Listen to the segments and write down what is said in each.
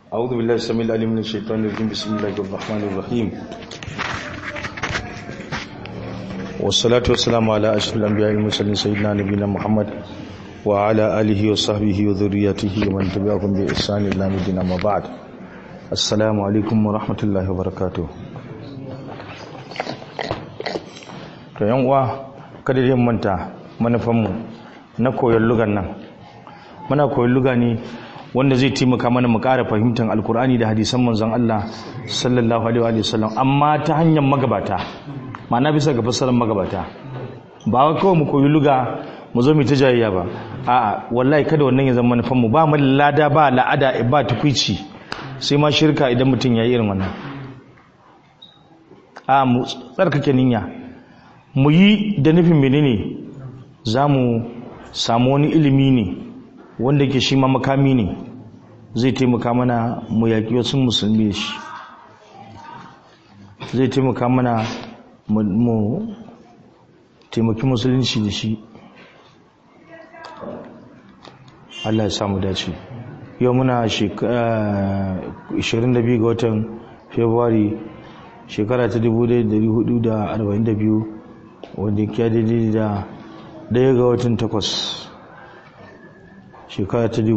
أعوذ بالله السميع العليم من الشيطان الرجيم بسم الله الرحمن الرحيم والصلاة والسلام على أشرف الأنبياء والمرسلين سيدنا نبينا محمد وعلى آله وصحبه وذريته ومن تبعهم بإحسان إلى مدينة ما بعد السلام عليكم ورحمة الله وبركاته to yan uwa kada dai manta manufanmu na koyon lugan nan muna koyon luga ne wanda zai taimaka mana mu ƙara fahimtar alkur'ani da hadisan manzon Allah sallallahu alaihi wa sallam amma ta hanyar magabata ma'ana bisa ga fassarar magabata ba wai kawai mu koyi luga mu zo mu ta jayayya ba a'a wallahi kada wannan ya zama manufan mu ba mu lada ba la'ada ba tukwici sai ma shirka idan mutum ya yi irin wannan a mu tsarkake niyya mu yi da nufin menene za mu samu wani ilimi ne wanda ke shi ma makami ne zai taimaka mana mu yaƙi wasu musulmi shi zai taimaka mana mu taimaki musulunci da shi Allah ya samu dace yau muna 22 ga watan february shekara ta 1442 wanda ya daidai da daya ga watan takwas shekara ta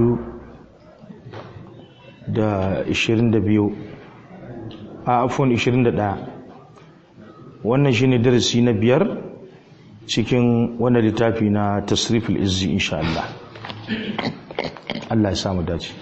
2022 a afon 21 wannan shine darasi na biyar cikin wannan littafi na tasriful izzi insha Allah Allah ya samu dace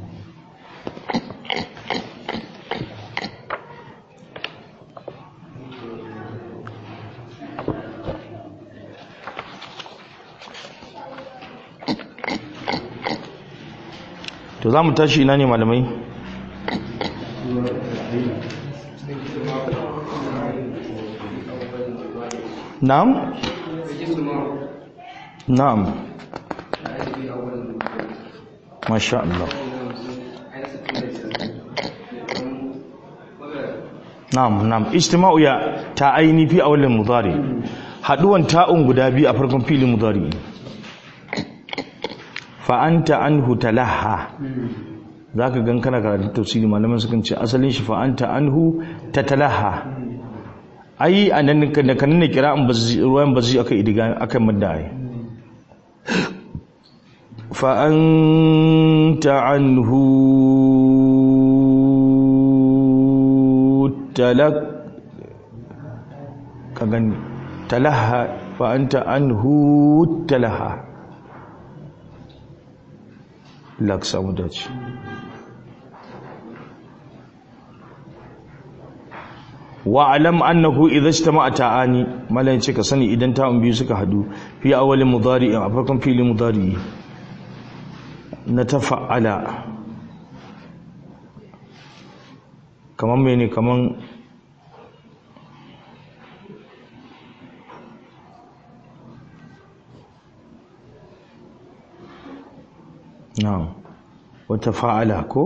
to za mu tashi ina ne malamai na'am na'am masha Allah na'am na'am ijtima'u ya ta aini fi awalin mudari haduwan ta'un guda biyu a farkon filin mudari fa'anta anhu talaha zaka gan kana karatun tafsiri malaman sukan ce asalin shi fa'anta anhu tatalaha ai anan da kan ne kira'an ruwan bazi aka idiga aka madda ai fa'anta anhu talak ka gani talaha fa'anta anhu talaha lak samu dace wa alam annahu idza ijtama'a ta'ani malan ce ka sani idan ta'un biyu suka hadu fi awwalin mudari a farkon filin mudari na tafa'ala kaman mene kaman na'am wata fa'ala ko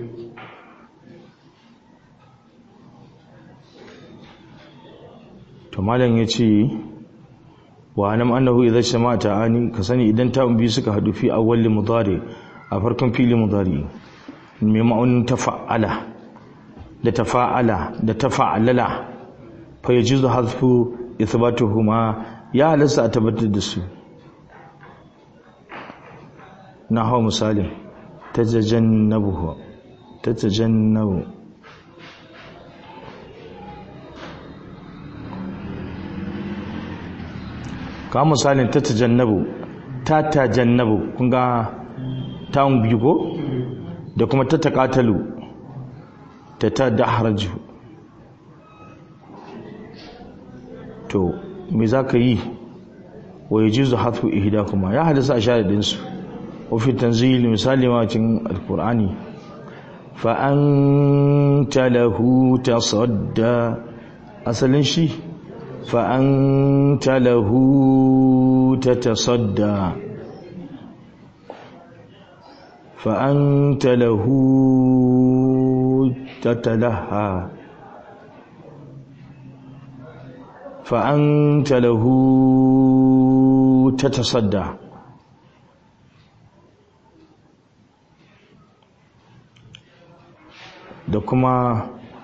to malam yace wa anam annahu idza shama ta'ani ka sani idan ta biyu suka hadu fi awwal mudari a farkon fili mudari mai ma'aunin tafa'ala da tafa'ala da tafa'alala fa yajuzu hadfu ithbatuhuma ya halasta a tabbatar da su na hau misalin ta jajannabu ta jajannabu ka misalin ta tajannabu ta tajannabu kun ga ta'un biyu ko da kuma ta taƙatalu ta ta daharaju to me za ka yi wa yi jizu hatfu ihida kuma ya hadisa a shahadinsu وفي التنزيل مثال ما cikin alqur'ani fa anta lahu tasadda asalin shi fa anta lahu tatasadda fa anta lahu tatalaha fa anta lahu tatasadda da kuma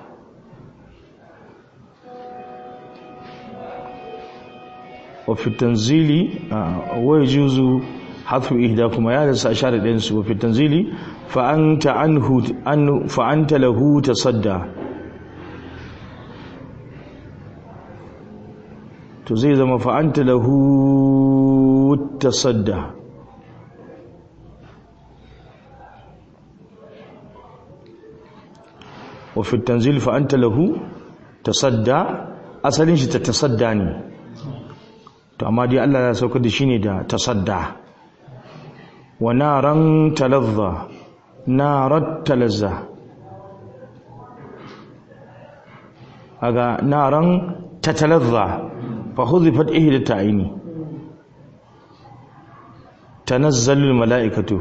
wafi tanzili wai juzu hatfu ihda kuma ya rasa share ɗayan su wafi tanzili fa'anta anhu an fa'anta lahu tasadda to zai zama fa'anta lahu tasadda wafi tanzili fa'anta lahu tasadda asalin shi ta tasadda ne to amma dai Allah ya sauka da shi ne da tasadda wa naran talazza narat talazza aga naran tatalazza fa hudhifat ihda ta'ini tanazzalul mala'ikatu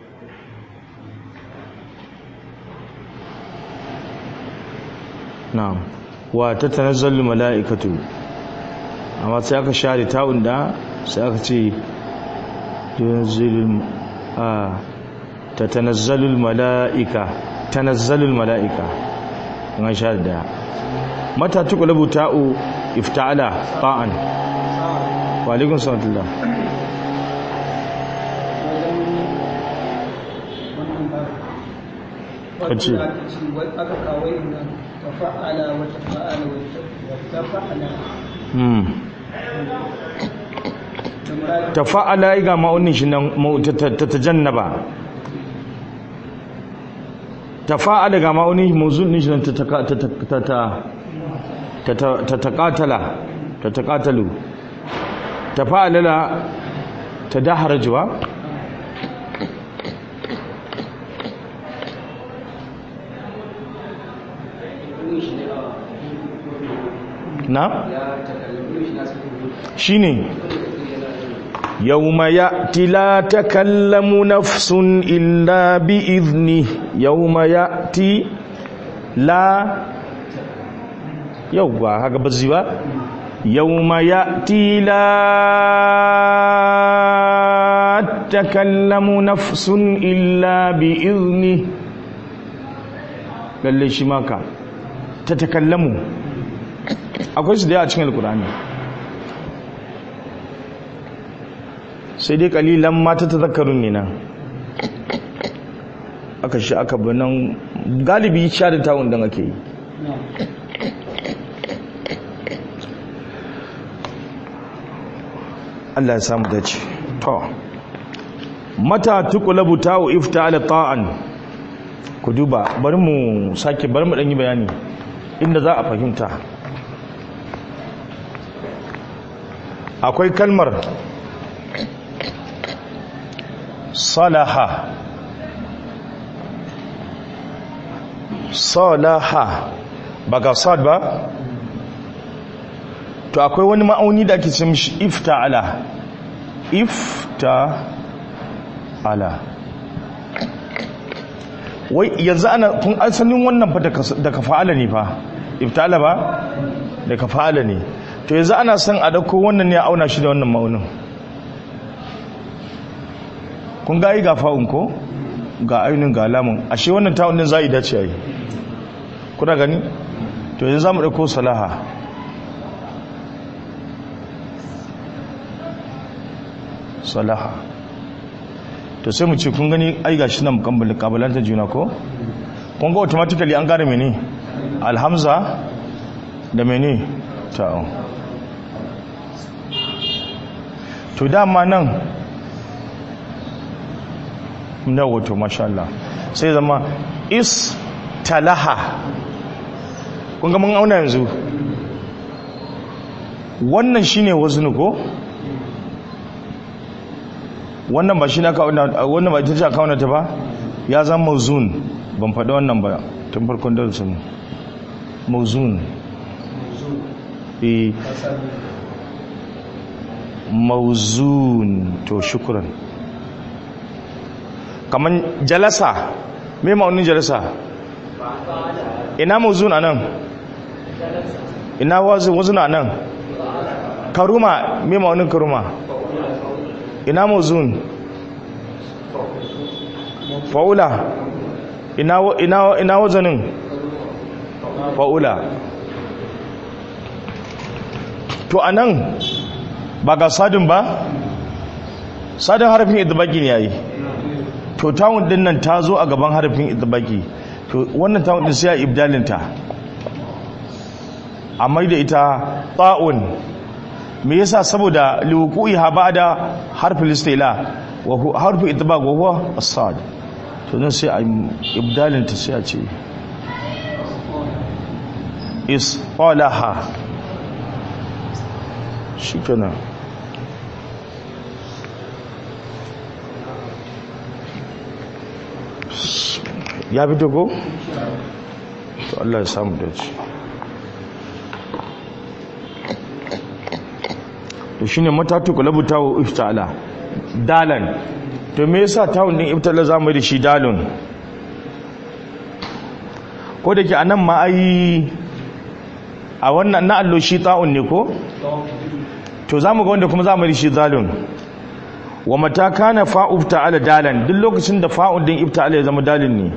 na'am wa tatanazzalu mala'ikatu amma sai aka share ta'un da sai aka ce tunzilul a tatanazzalul mala'ika tanazzalul mala'ika an share da mata tuqlabu ta'u ifta'ala ta'an wa alaikum salam kace aka kawai nan tafa'ala wa tafa'ala wa tafa'ala tafa'ala ga ma'aunin shi nan ta tajannaba tafa'ala ga ma'aunin mawzunin shi nan ta taqatala ta taqatalu tafa'ala ta daharajwa na shine yawma ya'ti la takallamu nafsun illa bi idni yawma ya'ti la yawwa haka bazzi ba yawma ya'ti la takallamu nafsun illa bi idni lalle shi maka ta takallamu akwai su da yawa cikin alkurani sai dai kalilan mata ta zakarun ne nan aka shi aka banan galibi sha da tawon don ake yi Allah ya samu dace to mata tuqlabu ta'u ifta'ala ta'an ku duba bari mu sake bari mu dan yi bayani inda za a fahimta akwai kalmar salaha salaha ba ga sad ba to akwai wani ma'auni da ake ce mishi ifta'ala ifta'ala wai yanzu ana kun asalin wannan fa daga fa'ala ne fa ifta'ala ba daga fa'ala ne to yanzu ana son a dauko wannan ne a auna shi da wannan ma'aunin kun ga yi ga fa'un ko ga ainihin ga alamun ashe wannan ta'un din za a yi dace a yi kuna gani to yanzu za mu dauko salaha salaha to sai mu ce kun gani ai gashi nan kabalanta juna ko kun ga automatically an gane mene alhamza da mene ta'un to dama nan na wato masha Allah sai zama is talaha kun ga mun auna yanzu wannan shine waznu ko wannan ba shi na kauna wannan ba ita ce kauna ta ba ya zama mauzun ban faɗi wannan ba tun farkon darasin mauzun eh mauzun to shukran kaman jalasa me maunin jalasa ina mauzun anan ina wazun anan karuma me maunin karuma ina muzun faula ina ina ina wazanin fa'ula to anan ba ga sadin ba sadin harafin idbaki ne yayi to tawun din nan ta zo a gaban harafin idbaki to wannan tawun din sai ya ibdalin ta amma da ita ta'un me yasa saboda liwuqi ha ba'da harfin istila wa harfin idbaq wa huwa as-sad to nan sai a ibdalin ta sai a ce isqalaha shikenan ya fito ko to Allah ya samu dace to shine matatu kulabu tawo iftala dalan to me yasa tawun din iftala zamu da shi dalun ko da ke anan ma ai a wannan na allo shi ta'un ne ko to zamu ga wanda kuma zamu da shi dalun wa mata kana fa'u ta'ala dalan duk lokacin da fa'un din iftala ya zama dalin ne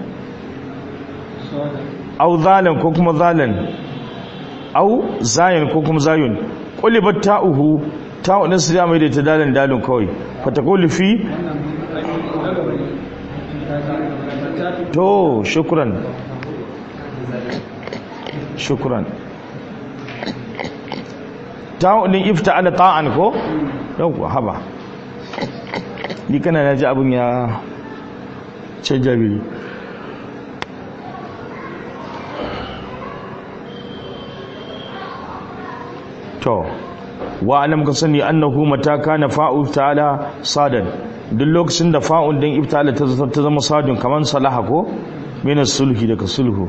au zalan ko kuma zalan au zayin ko kuma zayun qulibat ta'uhu ta'u din su mai da ta dalan dalin kawai fatakulu fi to shukran shukran ta'u din ifta'ala ta'an ko yau haba ni kana na ji abin ya ce jabiri to wa alam ka sani annahu mata kana fa'u ta'ala sadan duk lokacin da fa'un din ibtala ta ta zama sadun kaman salaha ko min sulhi daga sulhu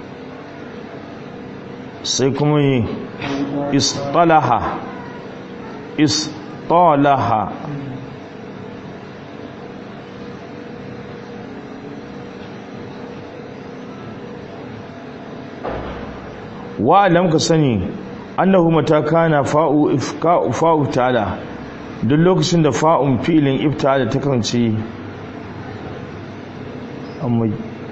sai kuma istalaha istalaha wa alam ka sani annahu mata kana fa'u ifka'u fa'u ta'ala duk lokacin da fa'un fi'ilin iftala ta kance amma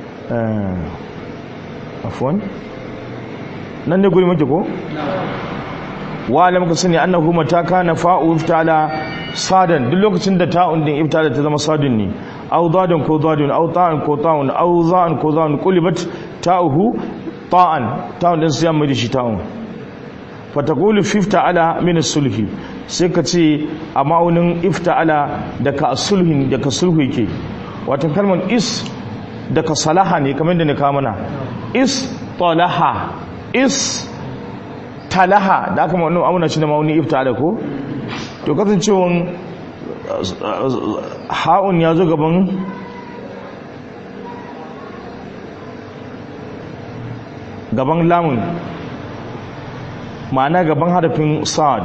eh afwan nan ne guri muke ko wa alam ka sani annahu mata kana fa'u iftala sadan duk lokacin da ta'un din iftala ta zama sadun ne aw dadun ko dadun aw ta'an ko ta'un aw za'an ko za'un qulibat ta'uhu ta'an ta'un din sai mai shi ta'un fatakulu fifta'ala min sulhi sai ka ce a ma'aunin ifta'ala daga sulhin daga sulhu yake wato kalmar is daga salaha ne kamar da ne kawo mana is talaha is talaha da aka ma'aunin auna shi da ma'aunin ifta'ala ko to kasancewan ha'un ya zo gaban gaban lamun ma'ana gaban harafin sa'ad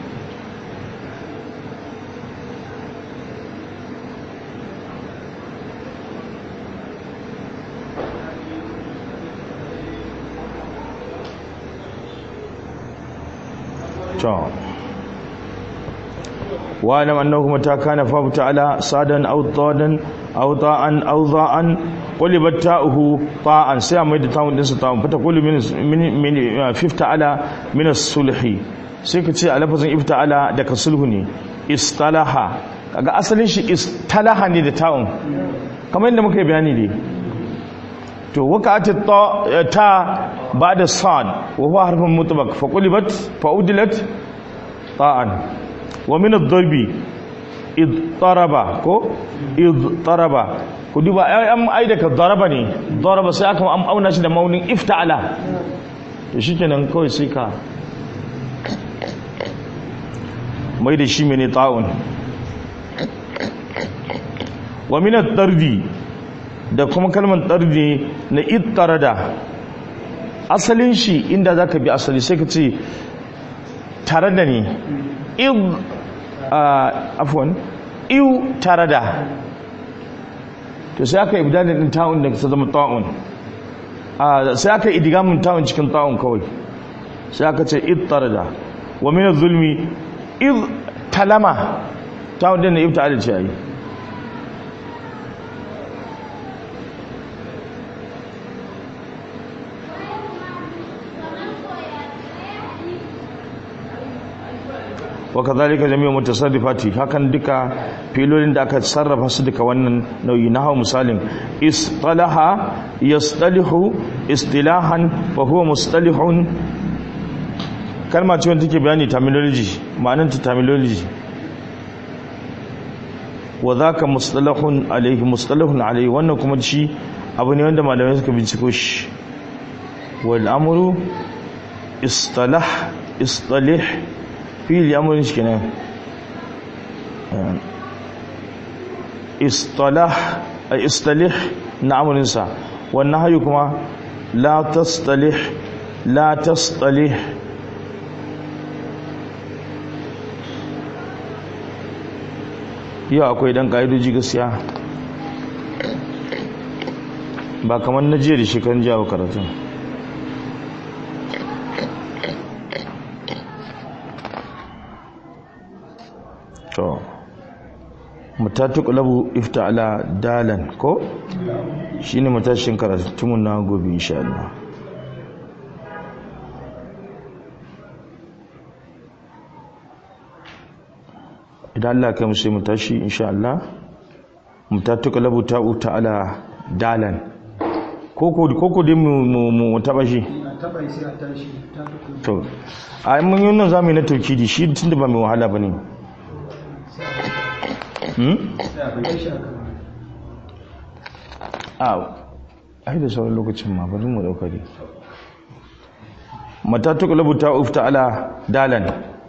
wa'alam annahu mata kana fa ta'ala sadan aw dadan aw da'an aw da'an qulibat ta'uhu ta'an sai mai da ta'un din sa ta'un fata kullu min min fifta'ala min as-sulhi sai ka ce a lafazin ifta'ala daga sulhu ne istalaha kaga asalin shi istalaha ne da ta'un kamar yadda muka yi bayani ne to waqa'at ta ba'da sad wa huwa harfun mutlaq fa qulibat fa udilat ta'an wa min ad-darbi id taraba ko id taraba ku duba an ai daga daraba ne daraba sai aka auna shi da maunin ifta'ala to shikenan kawai sai ka mai da shi mene ta'un wa min ad-dardi da kuma kalmar dardi na id tarada asalin shi inda zaka bi asali sai ka ce tare da ni id afwan iw tare da to sai aka ibdalin din ta'un da ta zama ta'un sai aka idgamin ta'un cikin ta'un kawai sai aka ce id tarada wa min az-zulmi id talama ta'un din ne ibta ce ai wa kadhalika jami'u mutasarrifati hakan duka filolin da aka sarrafa su duka wannan nau'i na hawa misalin istalaha yastalihu istilahan wa huwa mustalihun kalma ce wanda take bayani terminology ma'anar ta terminology wa zaka mustalahun alaihi mustalahun alaihi wannan kuma shi abu ne wanda malamai suka binciko shi wal amru istalah istalih fili amurin shi kenan istalah istalih na amurinsa wannan hayu kuma la tastalih la tastalih yau akwai dan ƙa'idoji gaskiya ba kamar na jiya da shekarun jawo karatun to matatu qalabu ifta'ala dalan ko shine matashin karatu na gobe insha Allah idan Allah kai mu sai mu tashi insha Allah matatu qalabu ta'u ta'ala dalan koko koko dai mu mu taba shi taba sai a tashi ta tuku to a mun yi nan zamu na tauhidi shi tunda ba mai wahala bane hmm ya shaka a ai da sauran lokacin ma bari mu dauka dai mata tuqlabu ta ufta ala dalan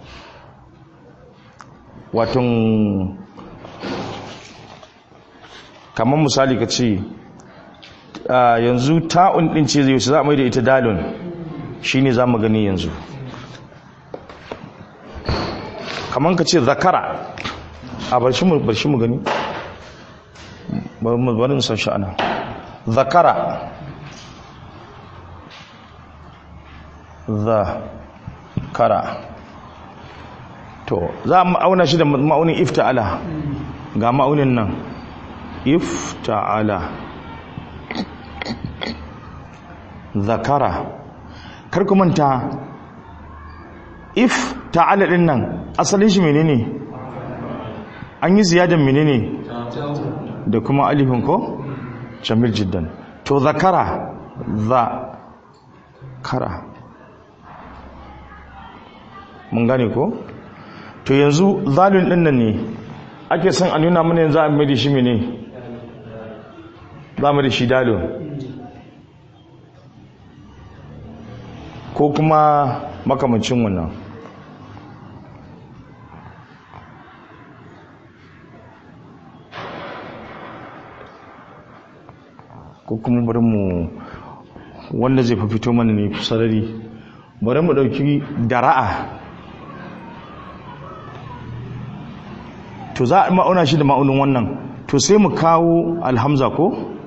watan kamar misali ka ce yanzu ta'un din ce zai za a mai da ita dalon shine za mu gani yanzu kamar ka ce zakara a barshi mu barshi mu gani bari mu bari mu san shi ana zakara zakara to za mu auna shi da ma'aunin ifta'ala ga ma'aunin nan ifta'ala zakara kar ku manta if ta'ala din nan asalin shi menene an yi ziyadan menene da kuma alifin ko jamil jiddan to zakara za kara mun gane ko to yanzu zalun din nan ne ake son a nuna mana yanzu a mai da shi mene za mu da shi dalun ko kuma makamancin wannan ko kuma bari mu wanda zai fito mana ne sarari bari mu dauki dara'a to za a ma'auna shi da ma'aunin wannan to sai mu kawo alhamza ko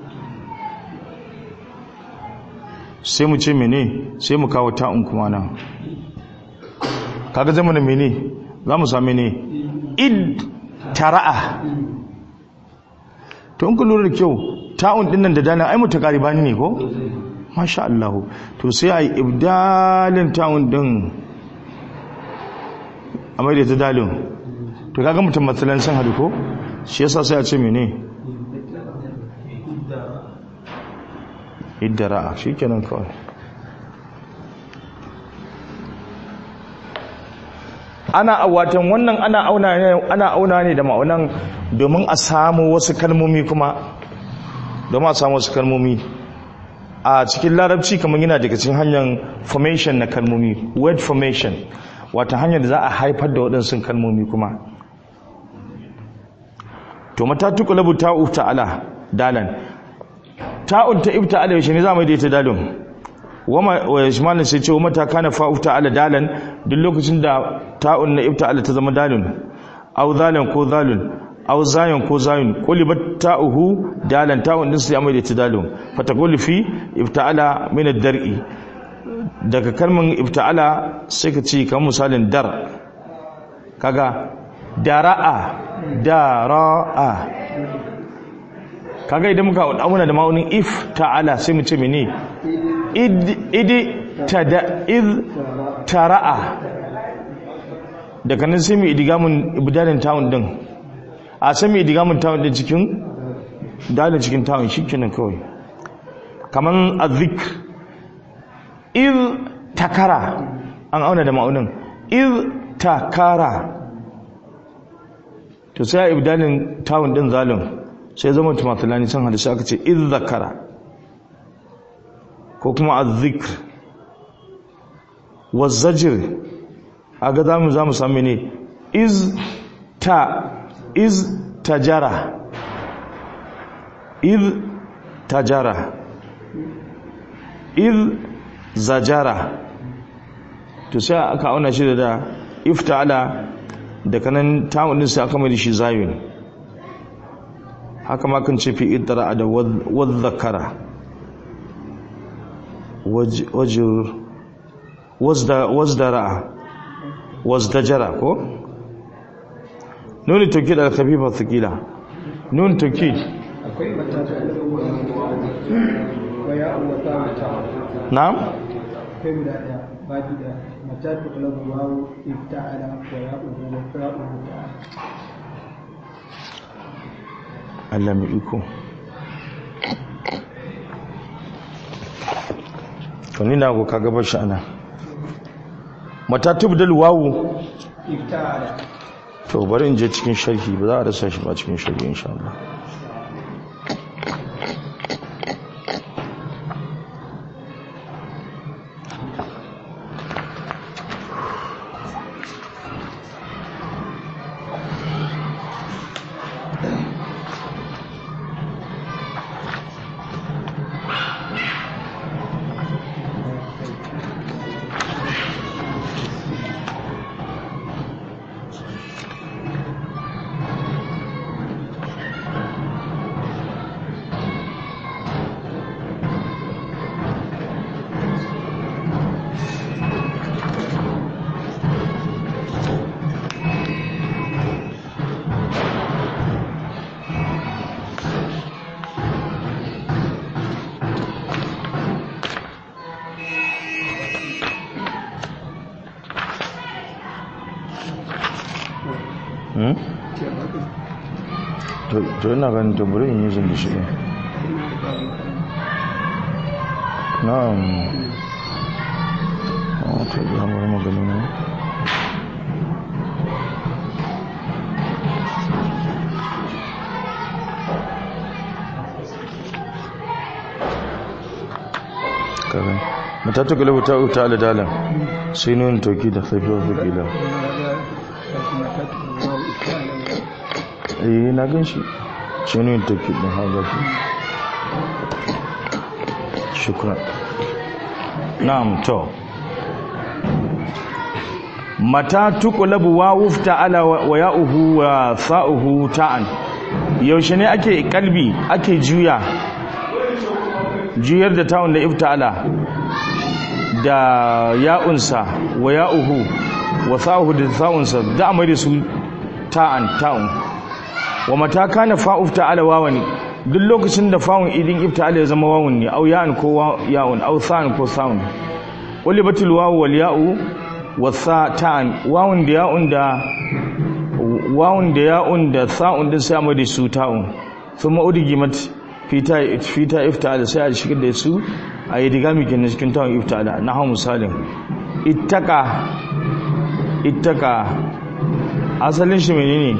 sai mu ce mene sai mu kawo ta'un kuma nan kaga zama da mene za mu sami ne id tara'a to in ku lura da kyau ta'un dinnan da dana ai mutu bani ne ko masha Allah to sai ai ibdalin ta'un din a mai da ta dalin to kaga mutum matsalan san hadu ko shi yasa sai a ce mene iddara shikenan kawai ana watan wannan ana auna ne ana auna ne da ma'aunan domin a samu wasu kalmomi kuma domin a samu wasu kalmomi a cikin larabci kamar yana daga cikin hanyar formation na kalmomi word formation wata hanyar da za a haifar da waɗansu kalmomi kuma to mata tuqlabu ta'u ta'ala dalan ta'un ta ibta'ala yaushe ne za mu yi da ita dalun wama wa yashmalin sai ce wa mata kana fa'u ta'ala dalan duk lokacin da ta'un na ibta'ala ta zama dalun aw zalan ko zalun aw zayan ko zayun qulibat ta'uhu dalan ta'un din sai mai da ita dalun fataqulu fi ibta'ala min ad-dar'i daga kalman ibta'ala sai ka ce kamar misalin dar kaga dara'a dara'a kaga idan muka auna da ma'aunin if ta'ala sai mu ce mene id idi tada id tara'a daga nan sai mu idigamun ibdalin tawun din a sai mu idigamun tawun din cikin dalin cikin tawun shikenan kawai kaman azik iz takara an auna da ma'aunin iz takara to sai ibdalin tawun din zalim sai zama tumatulani san hadisi aka ce iz zakara ko kuma azzikr wazzajir aga zamu zamu samu ne iz ta iz tajara iz tajara iz zajara to sai aka auna shi da ifta'ala da kanan ta'un din sai aka mai shi zayun haka ma kan ce fi idra da wadh-dhakara wajir wazdara wazdajara ko nuni tawkid al-khafifa thaqila nun tawkid akwai matata wa ya wa ta mata na'am akwai guda daya baki da matata kalabu wawu ifta'ala wa ya ubu wa ta'u ta'ala Allah mai iko to ni na go kaga bashi ana mata tubdal wawu ifta'ala to bari in je cikin sharhi ba za a rasa shi ba cikin sharhi insha Allah hmm? to to ina ganin to bari in yi zan da shi ne na'am oh to ya mara magana ne kaga matatu galabu ta uta ala dalan sai nun toki da safiya fakila eh na gan shi shi nun toki din haga shi shukran na'am to mata tuqlabu wa wufta ala wa ya'uhu wa sa'uhu ta'an yaushe ne ake kalbi ake juya juyar da ta'un da ifta'ala da ya'unsa wa ya'uhu wa sa'uhu da sa'unsa da amai da su ta'an ta'un wa mata kana fa'uf ta'ala wawan duk lokacin da fa'un idin ifta'ala ya zama wawun ne au ya'un ko ya'un au sa'un ko sa'un ulibatul wawu wal ya'u wa sa ta'an wawun da ya'un da wawun da ya'un da sa'un din sai amai da su ta'un thumma udgimat fita fita ifta'ala sai a shigar da su a yi digami kenan cikin tawon ifta'ala na hau misalin ittaka ittaka asalin shi menene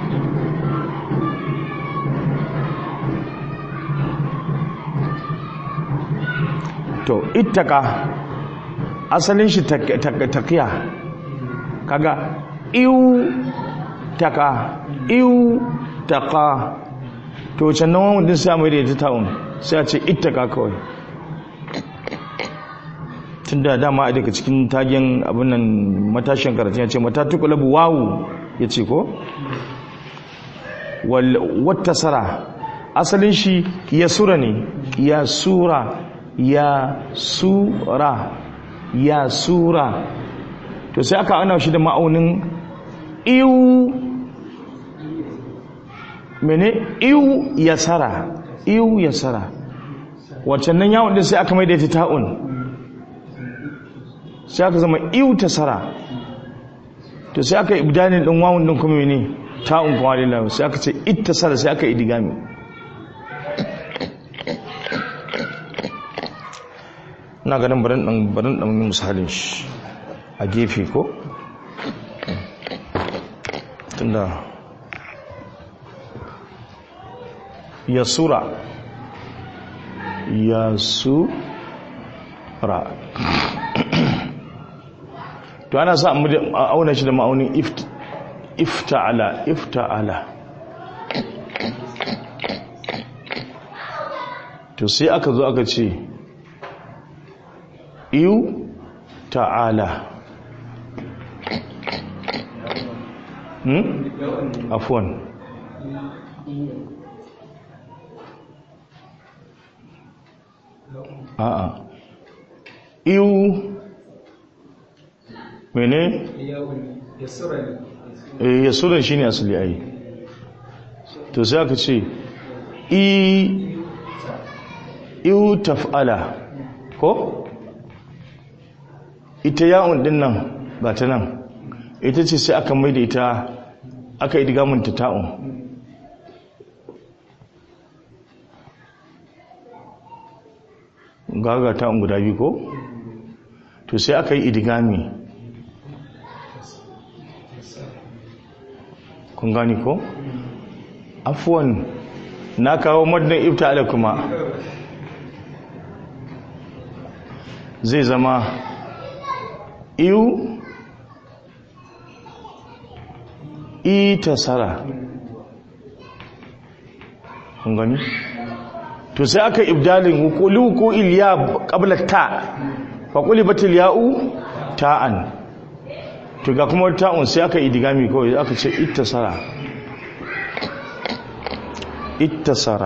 to ittaka asalin shi taqiya kaga iu taka iu taka to can nan wani din sai mai da ita ta'un sai a ce ittaka kawai tun da dama a daga cikin tagen abin nan matashin karatu ya ce mata tukulabu wawu ya ce ko wata sara asalin shi ya sura ne ya sura ya sura ya sura to sai aka ana shi da ma'aunin iwu mene iwu ya sara iwu ya sara waccan nan yawon din sai aka mai da ita ta'un sai aka zama iwu ta sara to sai aka ibdalin din wawun din kuma ne ta'un kuma lillahi sai aka ce ittasala sai aka idigami ina ganin barin dan barin dan misalin shi a gefe ko tunda yasura yasura to ana sa a auna shi da ma'aunin ifta'ala ifta'ala to sai aka zo aka ce iyu ta'ala hmm? afuwan a'a iyu mene? eh yasuran shine asali ai to sai aka ce i iu taf'ala ko ita ya'un din nan ba ta nan ita ce sai aka maida ita aka yi digamun ta ta'un gaga ta'un guda biyu ko to sai aka yi idigami kun gani ko afuwan na kawo madnan ibta'ala kuma zai zama iyu itasara kun gani to sai aka ibdalin hukuli ko iliya qabla ta fa qulibatil ya'u ta'an to ga kuma ta'un sai aka idigami kawai aka ce ittasara ittasara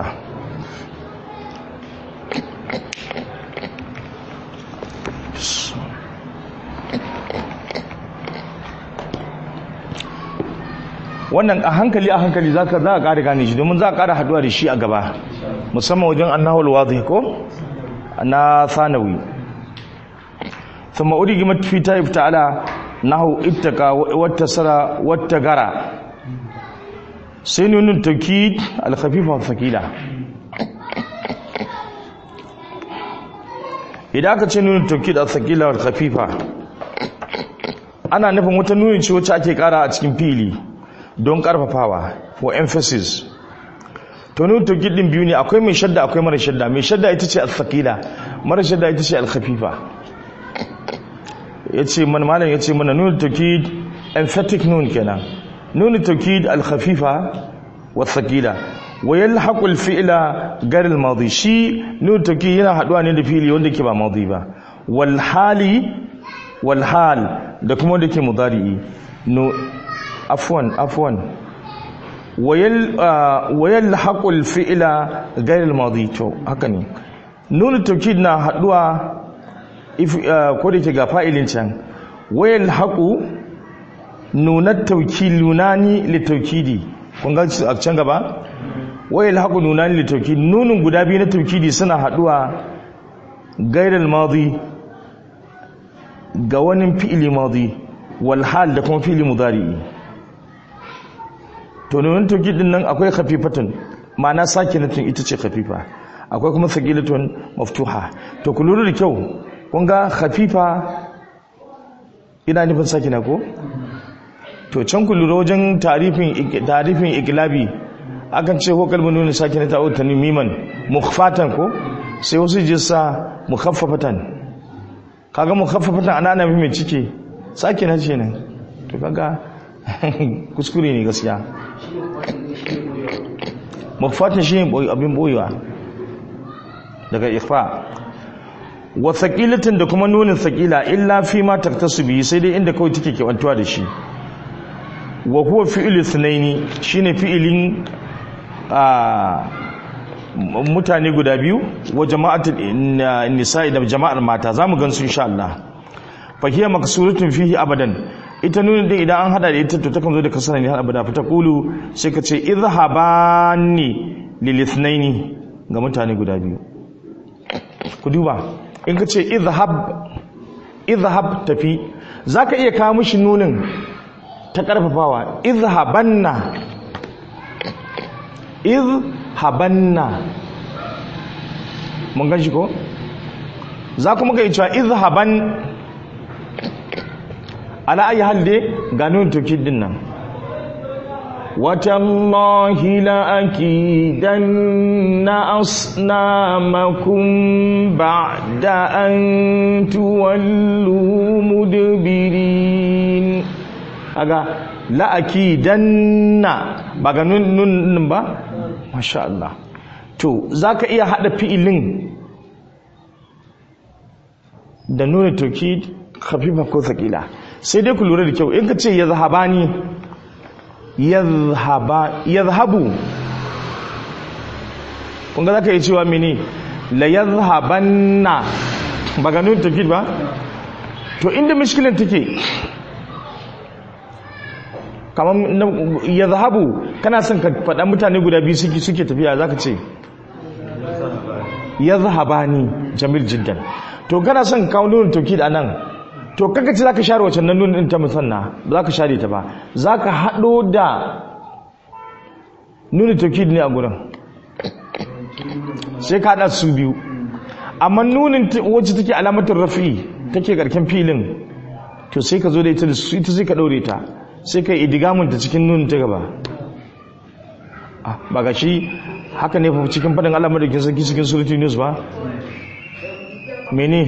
wannan a hankali a hankali za ka ƙara gane shi domin za a ƙara haduwa da shi a gaba musamman wajen annahul wadhi ko na sanawi ثم أدغمت في تائف تعالى nahu ittaka wattasara wattagara sai nunun taukid al-khafifa thaqila idan aka ce nunun taukid al-thaqila wal-khafifa ana nufin wata nunin ce wacce ake kara a cikin fili don karfafawa for emphasis to nunun taukid din biyu ne akwai mai shadda akwai mara shadda mai shadda ita ce al-thaqila mara shadda ita ce al-khafifa ya ce mana malam ya ce mana nuna taukid emphatic nun kenan nuna taukid al-khafifa wa thaqila wa yalhaqu al-fi'la gar al-madi shi nuna taukid yana haduwa ne da fili wanda ke ba madi ba wal hali wal hal da kuma wanda ke mudari'i no afwan afwan wa yalhaqu al-fi'la gar al-madi to haka ne nuna taukid na haduwa ko da ke ga fa'ilin can wayan haƙu nunar taukilunani litaukidi kun ga a can gaba wayan haƙu nunani litaukidi nunin guda biyu na taukidi suna haɗuwa gairar mazi ga wani fi'ili mazi walhal da kuma fi'ili mudari'i to nunin taukidin nan akwai khafifatun ma'ana sakinatun ita ce khafifa akwai kuma sagilatun maftuha to ku lura da kyau kun ga khafifa ina nufin sakina ko to can ku lura wajen tarifin tarifin iklabi akan ce ko kalmar nuna sakina ta uta miman mukhfatan ko sai wasu jissa mukhaffafatan kaga mukhaffafatan ana ana mai cike sakina ce nan to kaga kuskure ne gaskiya mukhfatan shi abin boyewa daga ikhfa wa thaqilatin da kuma nunin thaqila illa fi ma taktasu bi sai dai inda kawai take kewantuwa da shi wa huwa fi'lu thnaini shine fi'ilin a mutane guda biyu wa jama'atul nisa'i da jama'ar mata zamu gan su insha Allah fa hiya maksuratun fihi abadan ita nunin din idan an hada da ita to takan zo da kasara ne har abada fa taqulu sai ka ce idhhabani lil ithnaini ga mutane guda biyu ku duba in ka ce izhab izhab tafi za ka iya kawo mishi nunin ta karfafawa izhabanna izhabanna mun gan shi ko za kuma ga cewa izhaban ala ayi halde ga nun tokid din nan وتالله لأكيدن أصنامكم بعد أن تولوا مدبرين أغا لأكيدن بغا نون نون با ما شاء الله to zaka iya hada fi'ilin da nuna tauki khafifa ko thaqila sai dai ku lura da kyau in ka ce yazhabani yadhhabu kun ga zaka yi cewa mene la yadhhabanna ba ga nun tafid ba to inda mishkilan take kamar yadhhabu kana son ka faɗa mutane guda biyu suke suke tafiya zaka ce yadhhabani jamil jiddan to kana son kawo nun tafid anan to kaga ce zaka share wacce nan nunin ta musanna ba zaka share ta ba zaka hado da nuni tawkid ne a gurin sai ka hada su biyu amma nunin wacce take alamatar rafi take karken filin to sai ka zo da ita da su ita sai ka daure ta sai ka idigamun ta cikin nunin ta gaba ba ga shi haka ne fa cikin fadin Allah madaukin sarki cikin suratul news ba mene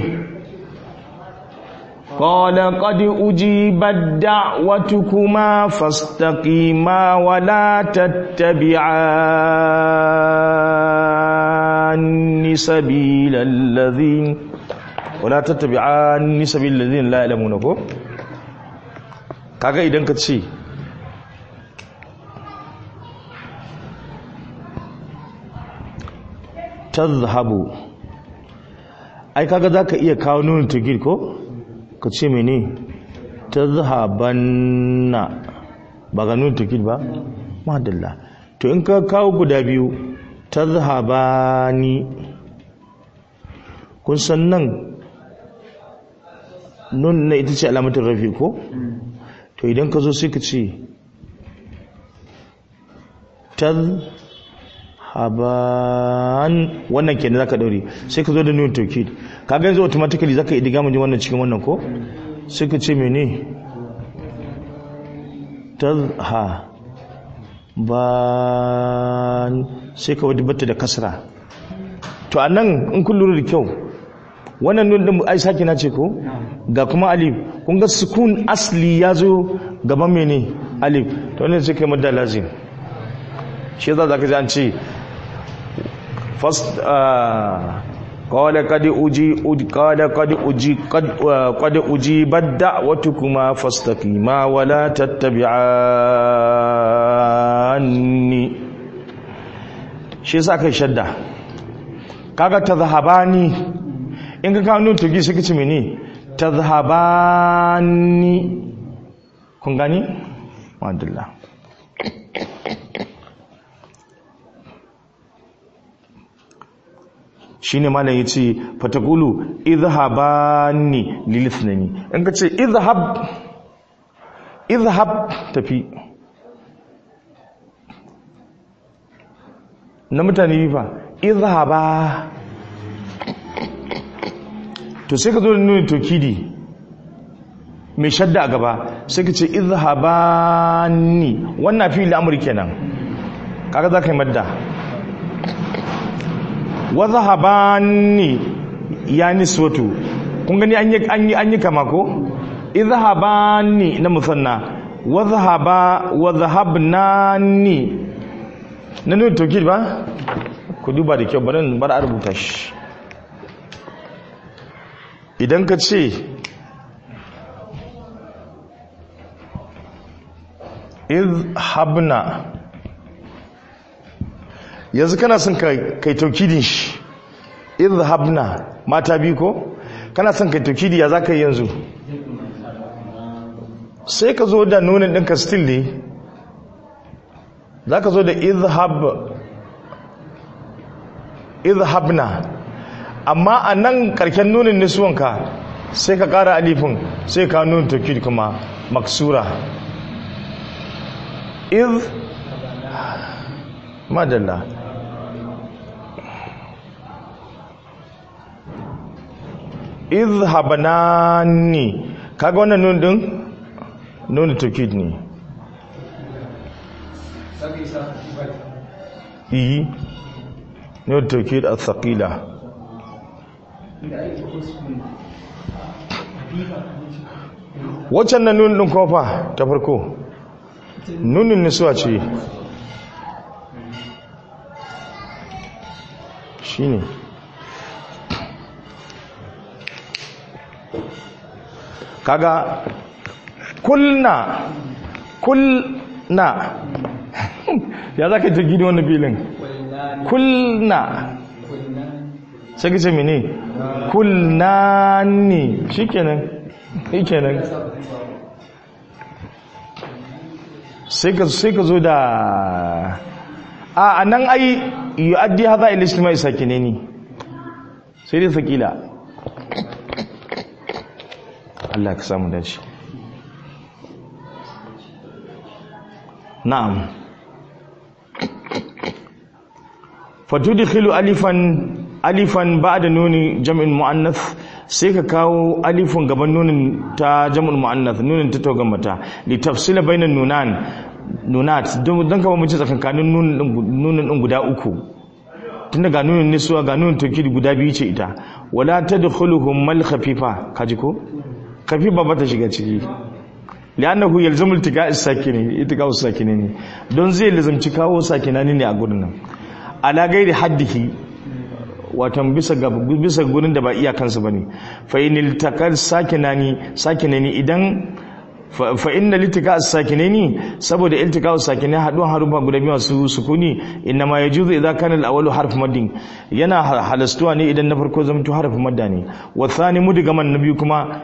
قال قد أجيبت دعوتكما فاستقيما ولا تتبعان سبيل الذين ولا تتبعان سبيل الذين لا يعلمون ko kaga idan ka ce tazhabu ai kaga zaka iya kawo nuna tugir ko ka ce mene ta zahabanna ba ga nuna tukid ba? madalla to in ka kawo guda biyu ta zahabani kun san nan nun na ita ce alamatin rafi ko? to idan ka zo sai ka ce ta haban wannan kenan zaka daure sai ka zo da nun tawkid kaga yanzu automatically zaka yi diga mun wannan cikin wannan ko sai ka ce mene tazha ban sai ka wadda bata da kasra to anan in kun lura da kyau wannan nun din ai saki na ce ko ga kuma alif kun ga sukun asli ya zo gaban mene alif to wannan sai kai madda lazim shi za ka ji an ce first قال قد أجي قال قد أجي قد قد أجيبت دعوتكما فاستقيما ولا تتبعاني shi yasa kai shadda kaga tazhabani in ka kawo nun tugi sai kace mene tazhabani kun gani alhamdulillah shine malam yace fatakulu idhhabani lilithnani in ka ce idhhab idhhab tafi na mutane fa idhhaba to sai ka zo da nuna tokidi mai shadda a gaba sai ka ce idhhabani wannan fi al'amur kenan kaga za ka yi madda wa zahabani ya niswatu kun gani an yi an yi an yi kama ko idhahabani na musanna wa zahaba wa zahabnani na nuna tokid ba ku duba da kyau bari bar a rubuta shi idan ka ce habna yanzu kana son kai taukidin shi habna mata biyu ko kana son kai taukidi ya za ka yi yanzu sai ka zo da nunin ɗinka still ne za ka zo da izhabna amma a nan karken nunin nisuwanka sai ka ƙara alifin sai ka nunin taukid kuma maksura iz madalla izhabanani kaga wannan nun din nun tawkid ne yi nun tawkid al-thaqila waccan nan nun din kofa ta farko nunin nisuwa ce shine kaga kulna kulna ya za ka jirgi da wani filin kulna sai ka ce mene kulna ne shi kenan shi kenan sai ka zo da a nan ai yi addi haza ilistima isa kine ne sai dai sakila Allah ka samu dace na'am fatudkhilu alifan alifan ba'da nuni jam'in muannath sai ka kawo alifun gaban nunin ta jam'ul muannath nunin ta togan mata li tafsila bainan nunan nunat don kama mace tsakankanin nunin din guda uku tun daga nunin nisuwa ga nunin tokid guda biyu ce ita wala tadkhuluhum mal khafifa kaji ko khafifa ba ta shiga ciki li'annahu yalzamu iltiqa as-sakini iltiqa as-sakini ne don zai lazamci kawo sakinani ne a gurin nan ala gairi haddihi watan bisa ga bisa gurin da ba iyakansu bane fa inil taqal sakinani sakinani idan fa inna litika as-sakinani saboda iltika as-sakini haduwan harufa guda biyu masu sukuni inna ma yajuzu idza kana al-awwalu harf maddin yana halastuwa ne idan na farko zamto harf madda ne wa thani mudgaman nabi kuma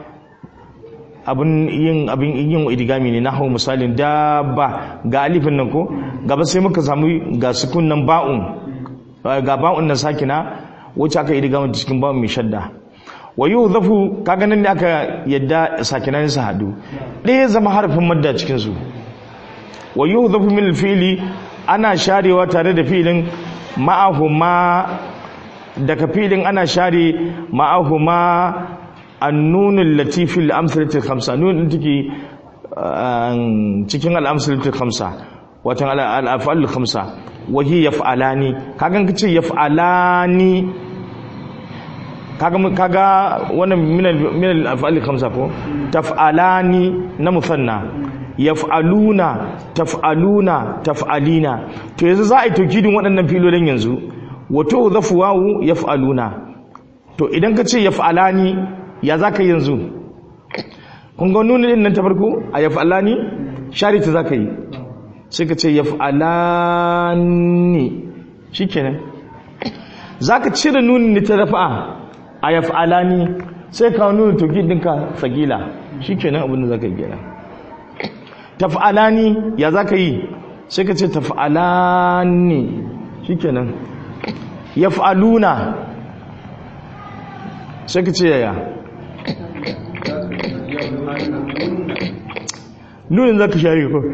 abin yin abin yin idigami ne nahwu misalin dabba ga alifin nan ko gaba sai muka samu ga sukun nan ba'un ga ba'un nan sakina wacce aka idigama cikin ba'un mai shadda wa zafu kaga nan ne aka yadda sakinan su hadu ɗaya zama harfin madda cikin su wa zafu min fili ana sharewa tare da filin ma'ahuma daga filin ana share ma'ahuma annunul latifil amsalatul khamsa nun din take cikin al-amsalatul khamsa watan al-af'alul khamsa wa hiya yaf'alani kaga kace yaf'alani kaga kaga wannan min al-af'al khamsa ko taf'alani na musanna yaf'aluna taf'aluna taf'alina to yanzu za a yi tokidin waɗannan filolin yanzu wato zafu wawu yaf'aluna to idan ka ce yaf'alani ya za ka yanzu kun ga nuna din nan ta farko a yaf'alani shari ta za ka yi sai ka ce yaf'alani shikenan za ka cire nunin ta rafa'a a yaf'alani sai ka nuna toki dinka sagila shikenan abin da zaka yi kenan taf'alani ya zaka yi sai ka ce taf'alani shikenan yaf'aluna sai ka ce yaya nunin zaka share ko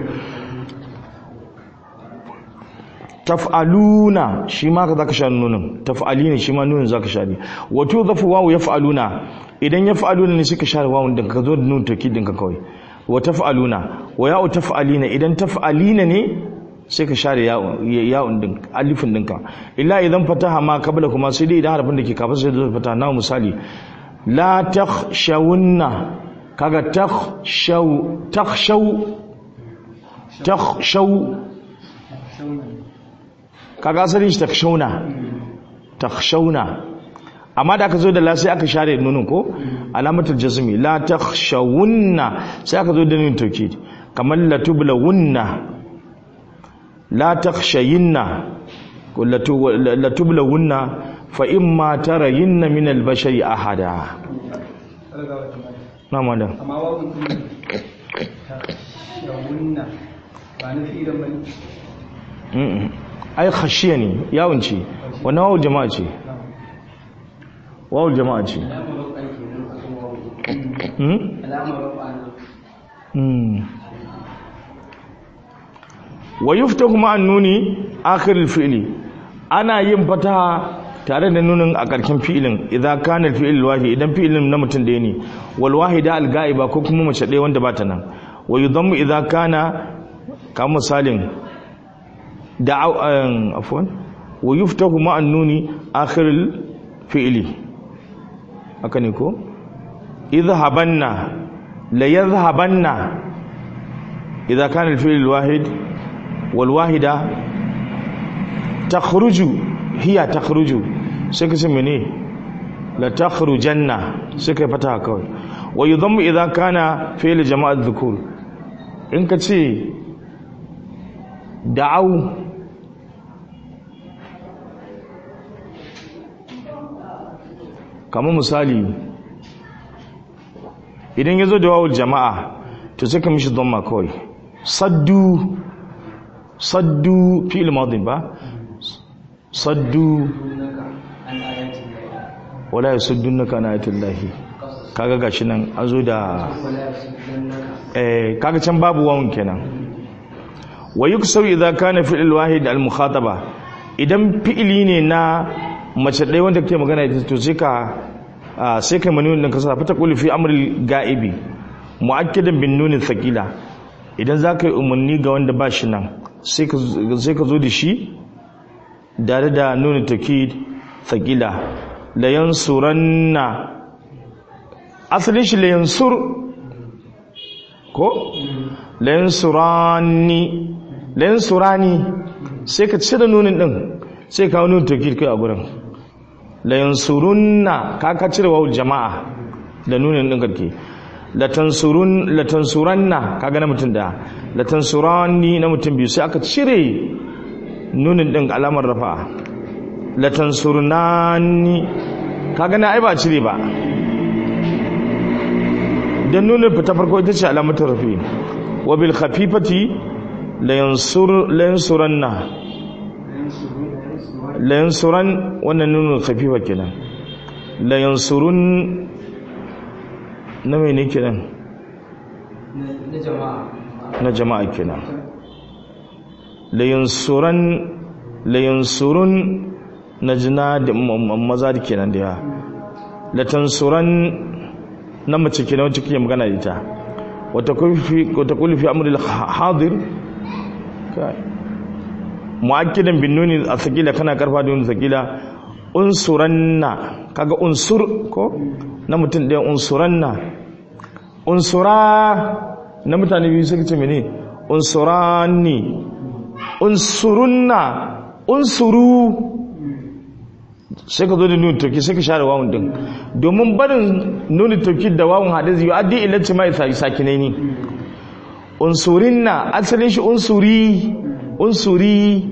taf'aluna shi ma ka zaka share nunin taf'alina shi ma nunin zaka share wato zafu wawu yaf'aluna idan yaf'aluna ne suka share wawun din ka zo da nun takidin ka kawai wa taf'aluna wa ya'u taf'alina idan taf'alina ne sai ka share ya'un din alifin dinka illa idan fataha ma kabla kuma sai dai idan harfin da ke kafin sai da fataha na misali la takhshawunna kaga takhshaw takhshaw takhshaw kaga asalin shi takhshawna takhshawna amma da aka zo da la sai aka share nunin ko alamatul jazmi la takhshawunna sai aka zo da nunin tawkid kamar la tublawunna la takhshayinna ko la tublawunna fa imma tarayinna min al-bashari ahada na madan amma wawun din yawunna ba na fi idan bane Mm-mm. ai khashiya ne yawon ce wannan wawul jama'a ce wawul jama'a ce Hmm? alamar rafa Hmm. wa yuftahu ma nuni akhir fi'li ana yin fataha tare da nunin a ƙarshen fi'ilin idza kana al-fi'l wahid idan fi'ilin na mutum ɗaya ne wal wahida al-ga'iba ko kuma mace ɗaya wanda ba ta nan wa yudammu idza kana kamar misalin da afwan wa yuftahu ma nuni akhir fi'li haka ne ko idhabanna la yadhhabanna idza kana al-fi'l al-wahid wal wahida takhruju hiya takhruju sai ka ce mene la takhrujanna sai ka fata kawai wa yudammu idza kana fi'l jama'at dhukur in ka ce da'au kamar misali idan ya zo da wawul jama'a to sai ka mishi dhamma kawai saddu saddu fi'il madin ba saddu wala yasuddunaka an ayatillahi kaga gashi nan an zo da eh kaga can babu wawun kenan wa yuksaw idza kana fi'il wahid al mukhataba idan fi'ili ne na mace ɗaya wanda kake magana ita to sai ka sai kai mani wannan kasa fata qul fi amril ga'ibi mu'akkidan bin nunin thaqila idan zaka yi umarni ga wanda ba shi nan sai ka sai ka zo da shi dare da nuna takid thaqila la yansuranna asalin shi la yansur ko la yansurani la yansurani sai ka cire nunin din sai ka nuna takid kai a gurin la yansurunna ka ka cire wawul jama'a da nunin din karke la tansurun la tansuranna kaga na mutum da la tansurani na mutum biyu sai aka cire nunin din alamar rafa la tansurnani kaga na ai ba cire ba dan nunin fita farko ita ce alamatar rafi wa bil khafifati la yansur la yansuranna la yansuran wannan nunin khafifa kenan la yansurun na mai ne kenan na jama'a kenan la yansuran la yansurun na jina da maza da kenan da ya la tansuran na mace kenan wacce kike magana da ita wata kulfi wata kulfi amrul hadir kai mu'akkidan bin nuni a sakila kana karfa da nuni sakila unsuranna kaga unsur ko na mutum ɗaya unsuranna unsura na mutane biyu suka ce mene unsurani unsurunna unsuru sai ka zo da nuni tauki sai ka share wawun din domin barin nuni tauki da wawun haɗe zai yi addi ilacci ma isa sakinai ne unsurinna asalin shi unsuri unsuri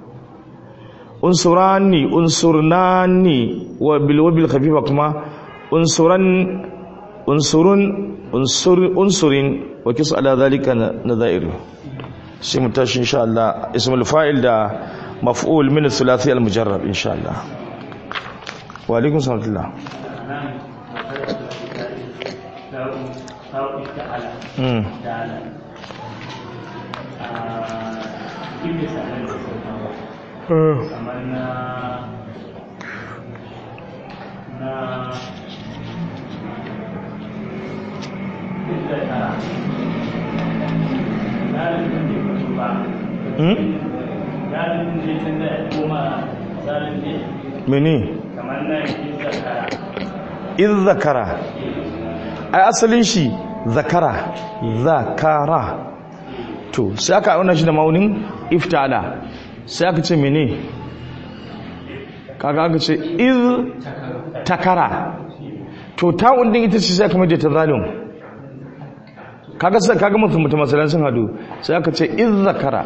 unsurani unsurnani wa bil wabil khafifa kuma unsuran unsurun unsur unsurin wa kis ala zalika nadhair sai mu tashi insha Allah ismul fa'il da maf'ul min thulathi al mujarrab insha Allah wa alaikum salam mm kamar na na inda tara galibin da ya ba galibin da ya canza ya koma tsarin ne mene kamar na inda tara iz zakara ai asalin shi zakara zakara to sai aka auna shi da maunin iftala sai aka ce mene kaga aka ce iz takara to ta'un din ita ce sai aka maje ta zalim kaga sai kaga mutum mutum masalan sun hadu sai aka ce iz zakara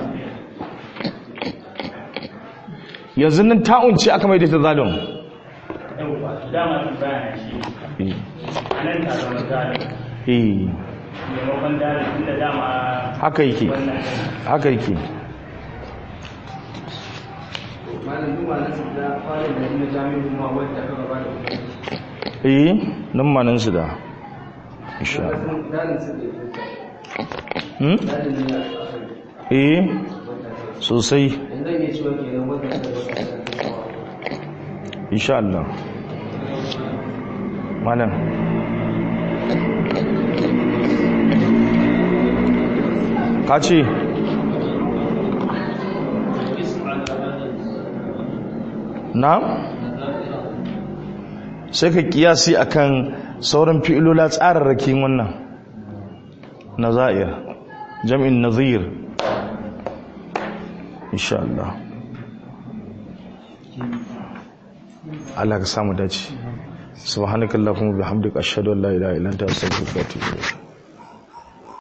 yanzu nan ta'un ce aka maje ta zalim yauwa dama su bayana shi a nan ta zama zalim eh maimakon dalil tunda dama haka yake wannan haka yake malam duk wannan su da fara da na jami'in kuma wanda aka gaba da kuma eh nan manan su da insha Allah dalin su da hmm dalin ne a eh sosai yanzu zan iya cewa kenan wannan da wata insha Allah malam ka ce na sai ka kiyasi akan sauran fi'ilola tsararrakin wannan nazair jam'in nazir insha Allah Allah ka samu dace subhanakallahumma bihamdika ashhadu an la ilaha illa anta astaghfiruka wa atubu ilayk